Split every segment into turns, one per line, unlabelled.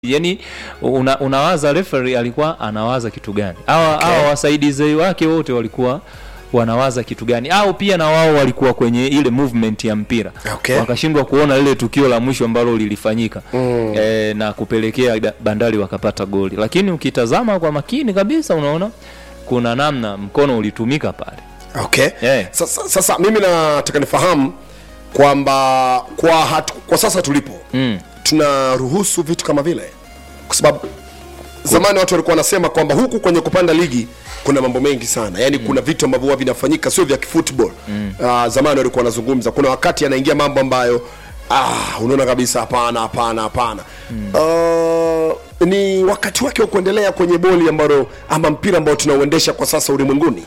yani una, unawaza referee alikuwa anawaza kitu gani hawa
Okay.
hawa wasaidizi wake wote walikuwa wanawaza kitu gani au pia na wao walikuwa kwenye ile movement ya mpira
Okay.
wakashindwa kuona lile tukio la mwisho ambalo lilifanyika mm. e, na kupelekea da- bandari wakapata goli lakini ukitazama kwa makini kabisa unaona kuna namna mkono ulitumika pale
okay
Yeah.
sasa, sasa mimi nataka nifahamu kwamba kwa, hatu, kwa sasa tulipo
mm.
tunaruhusu vitu kama vile kwa sababu zamani watu walikuwa wanasema kwamba huku kwenye kupanda ligi kuna mambo mengi sana yaani mm. kuna vitu ambavyo huwa vinafanyika sio vya kifootball mm. uh, zamani walikuwa wanazungumza kuna wakati anaingia mambo ambayo ah, unaona kabisa hapana hapana hapana mm. uh, ni wakati wake wa kuendelea kwenye boli ambalo ama mpira ambao tunauendesha kwa sasa ulimwenguni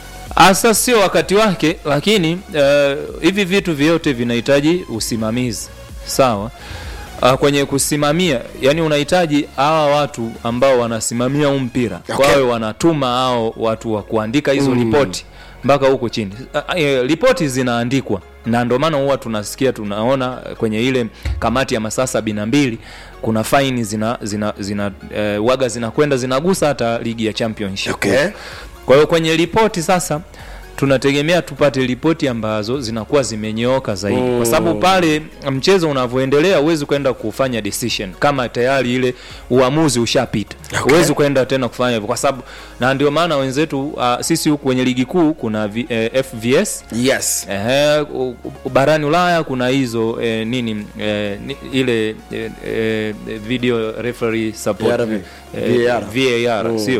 Asa sio wakati wake, lakini uh, hivi vitu vyote vinahitaji usimamizi sawa. Uh, kwenye kusimamia, yani unahitaji hawa watu ambao wanasimamia huu mpira
Okay.
wawe wanatuma hao watu wa kuandika hizo mm. ripoti mpaka huko chini. Uh, uh, ripoti zinaandikwa na ndio maana huwa tunasikia tunaona kwenye ile kamati ya masaa sabini na mbili kuna faini zina, zina, zina uh, waga zinakwenda zinagusa hata ligi ya championship
Okay.
kwa hiyo kwenye ripoti sasa tunategemea tupate ripoti ambazo zinakuwa zimenyooka zaidi mm. kwa sababu pale mchezo unavyoendelea huwezi kwenda kufanya decision kama tayari ile uamuzi ushapita
Okay.
huwezi kwenda tena kufanya hivyo kwa sababu na ndio maana wenzetu uh, sisi huku kwenye ligi kuu kuna v, eh, fvs
yes
Ehe, u- u- barani Ulaya kuna hizo eh, nini eh, ni, ile eh, eh, video referee support
VRV.
eh,
VAR.
VAR sio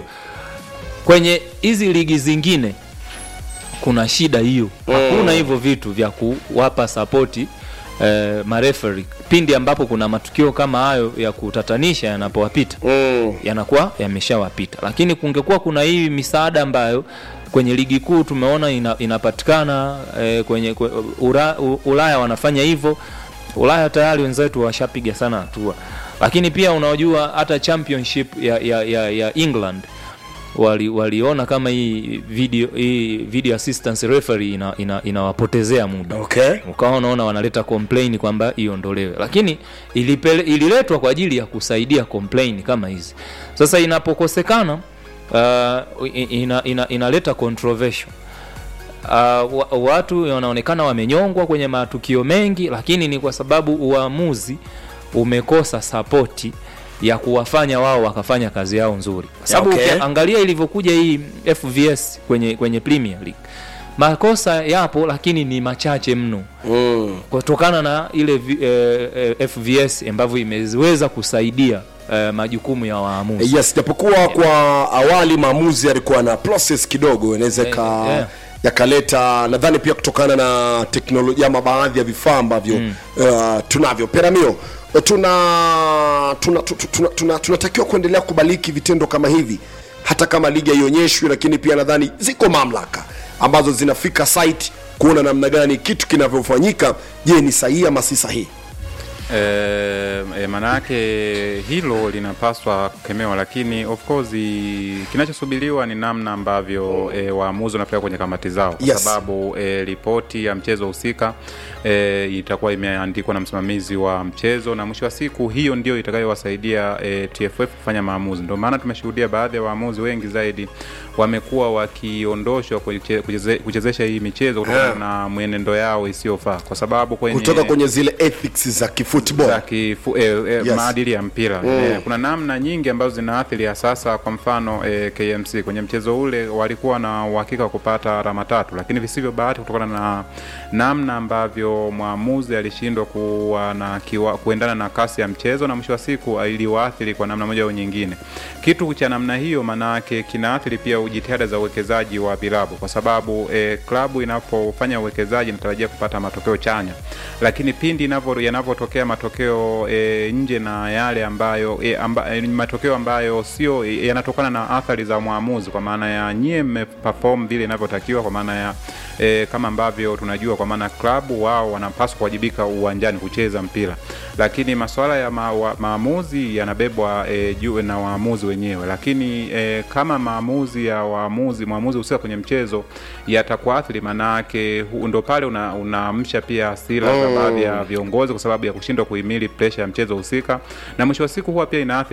kwenye hizi ligi zingine kuna shida hiyo hakuna hivyo vitu vya kuwapa sapoti eh, mareferi pindi ambapo kuna matukio kama hayo ya kutatanisha yanapowapita
mm.
yanakuwa yameshawapita lakini kungekuwa kuna hii misaada ambayo kwenye ligi kuu tumeona ina, inapatikana eh, kwenye kwe, ura, u, ulaya wanafanya hivyo ulaya tayari wenzetu washapiga sana hatua lakini pia unaojua hata championship ya, ya, ya, ya england wali, waliona kama hii video, hii video assistance referee ina, ina, inawapotezea muda
okay
ukawa unaona wanaleta complain kwamba iondolewe lakini ilipele, ililetwa kwa ajili ya kusaidia complain kama hizi sasa inapokosekana uh, i- ina, ina, inaleta controversial Uh, wa, watu wanaonekana wamenyongwa kwenye matukio mengi lakini ni kwa sababu uamuzi umekosa sapoti ya kuwafanya wao wakafanya kazi yao nzuri kwa sababu
Okay.
okay. angalia ilivyokuja hii fvs kwenye, kwenye premier league makosa yapo lakini ni machache mno
mm.
kutokana na ile vi- eh, eh, fvs ambavyo imeweza kusaidia eh, majukumu ya waamuzi
yes japokuwa kwa awali maamuzi yalikuwa na process kidogo inaweza ka
Eh, yeah.
yakaleta nadhani pia kutokana na teknolojia ama baadhi ya vifaa ambavyo mm. uh, tunavyo peramio tuna tuna tu- tu- tuna- tuna- tunatakiwa kuendelea kubaliki vitendo kama hivi hata kama ligi haionyeshwi lakini pia nadhani ziko mamlaka ambazo zinafika site kuona namna gani kitu kinavyofanyika je ni sahihi ama si sahihi
E, e, maanayake hilo linapaswa kukemewa, lakini of course i- kinachosubiriwa ni namna ambavyo e, waamuzi wanapeleka kwenye kamati zao, kwa
Yes.
sababu e, ripoti ya mchezo husika e, itakuwa imeandikwa na msimamizi wa mchezo, na mwisho wa siku hiyo ndio itakayowasaidia e, TFF kufanya maamuzi. Ndio maana tumeshuhudia baadhi ya waamuzi wengi zaidi wamekuwa wakiondoshwa kuche- kucheze- kuchezesha hii michezo kutokana
Yeah.
na mwenendo yao isiyofaa, kwa sababu kwenye
kutoka kwenye zile ethics za kifootball
za kifu, eh, eh,
Yes.
maadili ya mpira
Mm.
eh, kuna namna nyingi ambazo zinaathiri ya sasa. Kwa mfano eh, KMC kwenye mchezo ule walikuwa na uhakika wa kupata alama tatu, lakini visivyo bahati kutokana na namna ambavyo mwamuzi alishindwa kuwa na kiwa, kuendana na kasi ya mchezo, na mwisho wa siku iliwaathiri kwa namna moja au nyingine. Kitu cha namna hiyo maanake kinaathiri pia jitihada za uwekezaji wa vilabu, kwa sababu eh, klabu inapofanya uwekezaji inatarajia kupata matokeo chanya, lakini pindi inavyo- yanavyotokea matokeo e, nje na yale ambayo e, amba, e, matokeo ambayo sio e, yanatokana na athari za mwamuzi, kwa maana ya nyie mmeperform vile inavyotakiwa, kwa maana ya e, kama ambavyo tunajua, kwa maana klabu wao wanapaswa kuwajibika uwanjani kucheza mpira, lakini masuala ya ma, wa, maamuzi yanabebwa e, juu na waamuzi wenyewe lakini e, kama maamuzi ya waamuzi mwamuzi husika kwenye mchezo yatakuathiri manake hu- ndo pale una- unaamsha pia hasira za
Oh.
baadhi ya viongozi kwa sababu ya kushindwa kuhimili presha ya mchezo husika na mwisho wa siku huwa pia inaathiri